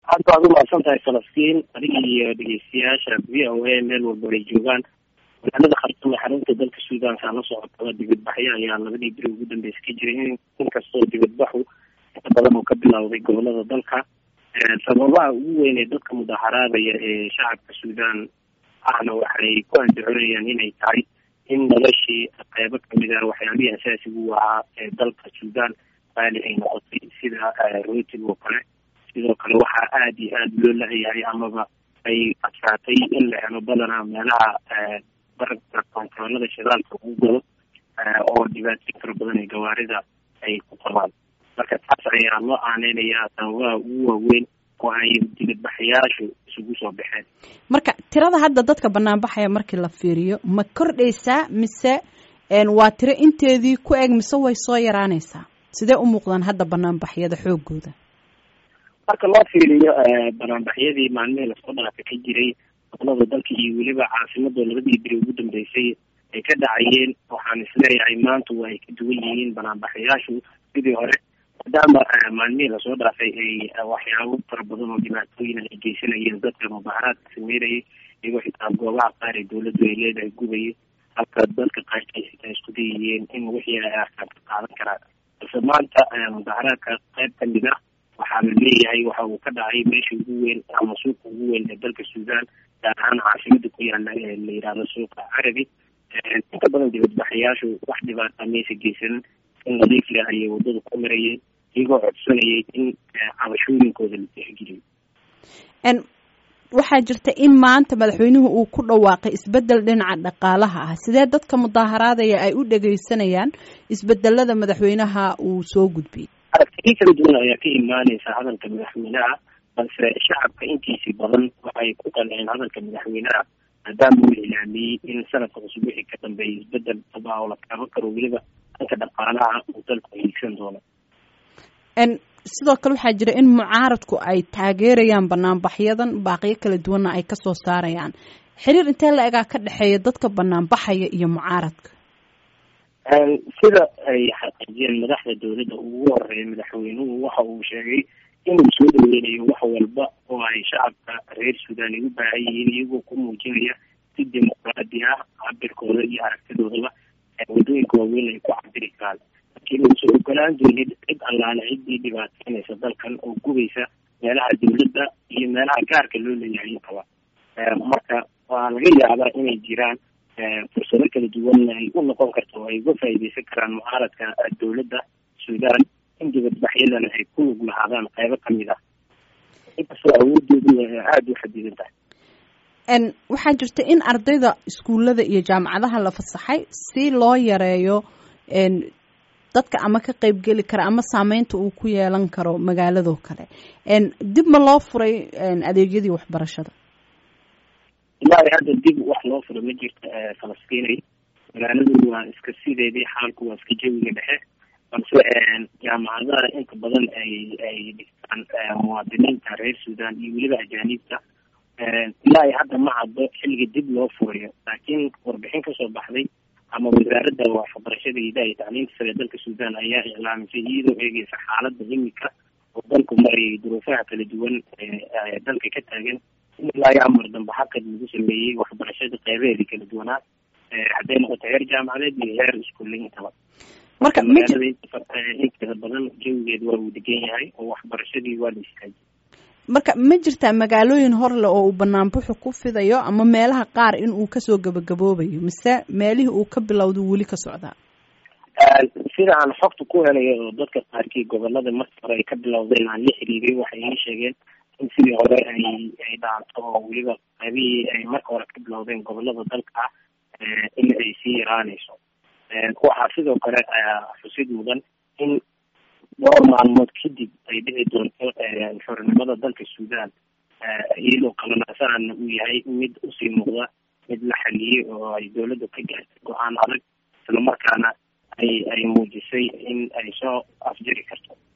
aad baad umahadsan tahay falastiin adiga iyo dhegeystayaasha v o a meel walba ay joogaan magaalada khartuum ee xarunta dalka suudan saa la socotaba dibadbaxyo ayaa labadii beri ugu dambeysa ka jiray in inkastoo dibadbaxu inta badan uu ka bilowday gobolada dalka sababaha ugu weyn ee dadka mudaharaadaya ee shacabka suudan ahna waxay ku andacoonayaan inay tahay in noloshii qeybo kamid ah waxyaabihii asaasigu ahaa ee dalka suudan qaali ay noqotay sida rootig oo kale sidoo kale waxaa aada iyo aada loo lahayahay amaba ay adkaatay in la helo badanaa meelaha barabka kontaroolada shidaalka ugu galo oo dhibaatooyin fara badan ee gawaarida ay ku qabaan marka taas ayaa loo aaneynayaa sababaha ugu waaweyn oo ay dibadbaxayaashu isugu soo baxeen marka tirada hadda dadka banaanbaxaya markii la fiiriyo ma kordhaysaa mise waa tiro inteedii ku eg mise way soo yaraanaysaa sidee u muuqdaan hadda banaanbaxyada xoogooda marka loo fiiriyo banaanbaxyadii maalmihii lasoo dhaafa ka jiray gobolada dalka iyo weliba caasimada labadii beri ugu dambeysay ay ka dhacayeen waxaan isleeyahay maanta waa ay ka duwan yihiin banaanbaxayaashu sidii hore maadaama maalmihii lasoo dhaafay ay waxyaabo fara badan oo dhibaatooyin ay geysanayeen dadka mudaharaadka sameynayay iyagoo xitaa goobaha qaar ee dawladdu ay leedahay gubayay halka dadka qaarkiis xitaa isku dayayeen in wixii ay arkaan ka qaadan karaan balse maanta mudaharaadka qayb kamid ah waxaa la leeyahay waxa uu ka dhacay meesha ugu weyn ama suuqa ugu weyn ee dalka suudan gaar ahaan caasimada ku yaala ee la yidhaahdo suuqa carabi inta badan dibadbaxayaashu wax dhibaata maysa geysanin in nadiif leh ayay wadada ku marayeen iyagoo codsanayay in cabashooyinkooda la tixgeliyo waxaa jirta in maanta madaxweynuhu uu ku dhawaaqay isbedel dhinaca dhaqaalaha ah sidee dadka mudaaharaadaya ay u dhegeysanayaan isbedelada madaxweynaha uu soo gudbiyey aragtiyo kala duwan ayaa ka imaaneysa hadalka madaxweynaha balse shacabka intiisii badan waxay ku qanceen hadalka madaxweynaha maadaama uu ilaamiyey in sanadka cusub wixii ka dambeeyay isbedel daba oo la taaban karo weliba dhanka dhaqaalaha uu dalku hiigsan doono sidoo kale waxaa jira in mucaaradku ay taageerayaan banaanbaxyadan baaqiyo kala duwanna ay kasoo saarayaan xiriir intee la egaa ka dhexeeya dadka banaanbaxaya iyo mucaaradka sida ay xaqiijiyeen madaxda dawladda ugu horeeya madaxweynuhu waxa uu sheegay inuu soo dhaweynayo wax walba oo ay shacabka reer suudan ay u baahan yihiin iyagoo ku muujinaya si dimuqraadi ah cabirkooda iyo aragtidoodaba wadooyinka waaweyn ay ku cabiri karaan laakiin uusan ogolaan doonin cid allaale ciddii dhibaateynaysa dalkan oo gubaysa meelaha dawladda iyo meelaha gaarka loo leeyahay intaba marka waa laga yaabaa inay jiraan fursado kala duwanna ay u noqon karto oo ay uga faa'iideysan karaan mucaaradka dawladda suudan in dibadbaxyadana ay ku lug lahaadaan qaybo kamid ah inkastoo awoodoodu aada u xadidan tahay waxaa jirta in ardayda iskuullada iyo jaamacadaha la fasaxay si loo yareeyo dadka ama ka qeybgeli kara ama saameynta uu ku yeelan karo magaaladoo kale dib ma loo furay adeegyadii waxbarashada ilaahay hadda dib wax loo furo ma jirta falastiinay magaaladu waa iska sideedii xaalku waa iska jawiga dhexe balse jaamacadaha inta badan ay ay dhigtaan muwaadiniinta reer suudan iyo weliba ajaaniibta ilaahay hadda ma caddo xilliga dib loo furayo laakiin warbixin kasoo baxday ama wasaaradda waxbarashada idaha iyo tacliinta sare dalka suudan ayaa iclaamisay iyadoo eegeysa xaaladda imika oo dalku marayay duruufaha kala duwan ee dalka ka taagan in ilaa iyo amar dambe xaqad lagu sameeyey waxbarashada qeybaheedii kala duwanaa hadday noqoto heer jaamacadeed iyo heer iskuulle intaba marka magaalada inteeda badan jawigeed waa uu degan yahay oo waxbarashadii waa la istaajiyay marka ma jirtaa magaalooyin horle oo uu banaanbuxu ku fidayo ama meelaha qaar in uu kasoo gabagaboobayo mise meelihii uu ka bilowda weli ka socdaa sida aan xogta ku helayo oo dadka qaarkii gobolada markii hore ay ka bilowdeen aan la xiriiray waxay ii sheegeen in sidii hore ay ay dhaanto oo weliba qaybihii ay marka hore ka bilowdeen gobolada dalka ah in ay sii yaraanayso waxaa sidoo kale xusid mudan in dhowr maalmood kadib ay dhici doonto xornimada dalka suudan iyadoo qabanaasaana uu yahay mid usii muuqda mid la xaliyey oo ay dawladda ka gaartay go-aan adag islamarkaana ay ay muujisay in ay soo afjari karto